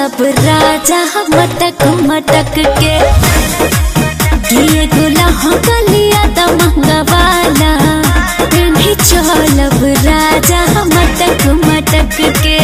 चलब राजा मटक मटक के किए गुला हो गलिया त मंगवाला भी चलब राजा मटक मटक के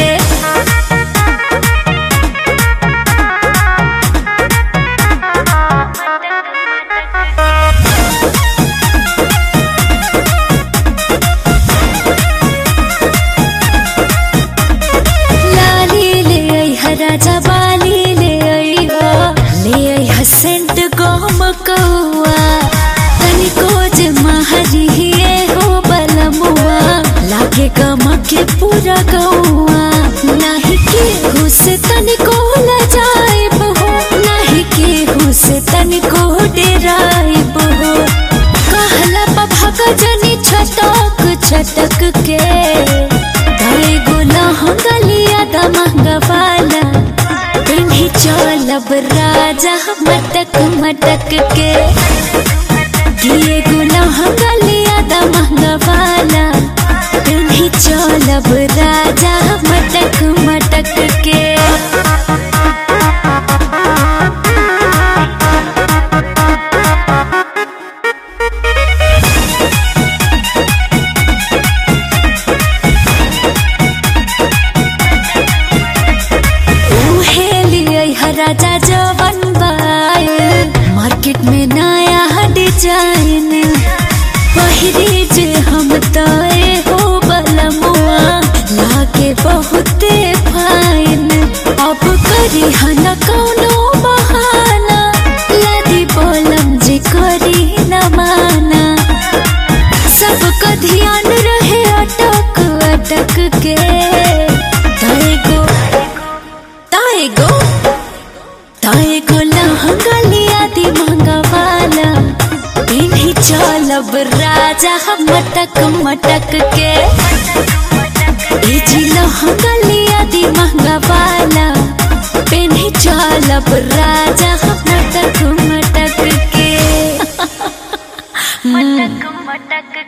लाली ले आई हा राजा बाली ले आई हा ले आई हा सेंट गोम कौआ तनिको जे महरी हिए हो बलमुआ लागे गमके पूरा गौआ नाही के से तनिको ल जाइब हो नाही के से तनिको डेराइब हो कहला पभग जनी छटक छटक के ताई गोला हंगलिया दा मंगवाला पिन्ही चलब राजा मटक मटक के किए गोला हंगलिया दा मंगवाला पिन्ही चलब राजा मटक मटक के उहे लिए हा राजा जवन बाय मार्केट में नया डिजाइन पहिरी जे हम तय हो बलमुआ लागे बहुते फाइन अब करी हन कौनो बहाना लदी बोलम जे करी न माना सबका ध्यान रहे अटक अटक के ताए गो ताए गो ताए गो लहंगलिया दी मंगवाला इन्हीं चलब राजा हम मटक मटक के इजी लहंगलिया दी मंगवाला इन्हीं चलब राजा हम मटक मटक के मटक मटक